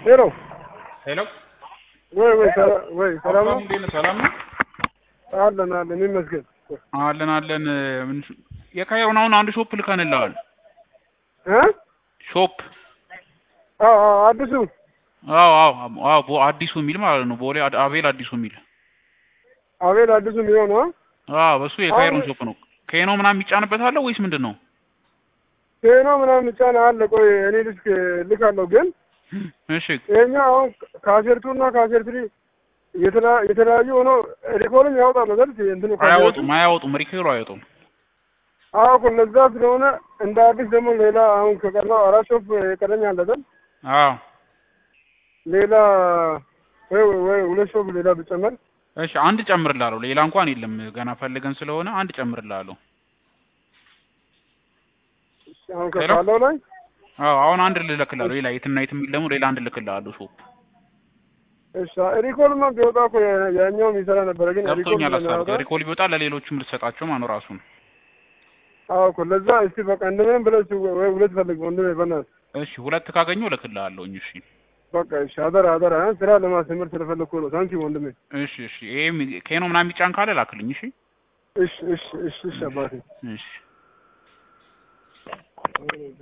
ሄሎ ሄሎ ወይ ወይ ሰላ- ወይ ሰላም ነው? ሀብታሙ እንዴት ነህ? ሰላም ነው? አለን አለን ይመስገን። አለን አለን። ምን የካይሮን አሁን አንድ ሾፕ ልከንልሃል። እ ሾፕ አዎ አዎ አዲሱ አዎ አዎ አዎ ቦ- አዲሱ የሚል ማለት ነው። ቦሌ አድ- አቤል አዲሱ የሚል አቤል አዲሱ የሚሆነው አዎ በሱ የካይሮን አሁን- ሾፕ ነው። ከኖ ምናምን የሚጫንበት አለ ወይስ ምንድን ነው? ቴኖ ምናምን ጫና አለ። ቆይ እኔ ልክ ልካለሁ ግን እሺ ይሄኛው አሁን ካሴርቱ እና ካሴርትሪ የተለያ- የተለያዩ ሆኖ ሪኮርድም ያወጣል አይደል? እንትኑ ካሴርቱ? አያወጡም አያወጡም ሪኬሩ አያወጡም። አዎ እኮ ለዛ ስለሆነ እንደ አዲስ ደግሞ ሌላ አሁን ከቀረው አራት ሾፕ የቀረኝ አለ አይደል? አዎ ሌላ ወይ ወይ ሁለት ሾፕ ሌላ ብጨመር እሺ አንድ ጨምርላለሁ። ሌላ እንኳን የለም ገና ፈልገን ስለሆነ አንድ ጨምርላለሁ። አሁን ሄሎ? ካለው ላይ አዎ አሁን አንድ ልልክላለሁ። ሌላ የትና የት የሚል ደግሞ ሌላ አንድ ልክላለሁ ሾፕ እሺ ሪኮርድማ ቢወጣ እኮ ያ- ያኛውም ይሰራ ነበረ ግን ሪኮርድ ገብቶኛል። ሀሳብ ስለሚያወጣ ሪኮል ቢወጣ ለሌሎችም ልትሰጣቸው ማነው ራሱን አዎ እኮ ለዛ እስቲ በቃ እንደምንም ብለህ እስቲ ወይ ሁለት ፈልግ ወንድሜ በእናትህ እሺ ሁለት ካገኘው እልክልሃለሁኝ። እሺ በቃ እሺ አደራ አደራ እ ስራ ለማስተምር ስለፈለግኩ ነው ታንኪ ወንድሜ እሺ እሺ ይሄም ኬኖ ምናምን የሚጫን ካለ ላክልኝ። እሺ እሺ እሺ እሺ እሺ አባቴ እሺ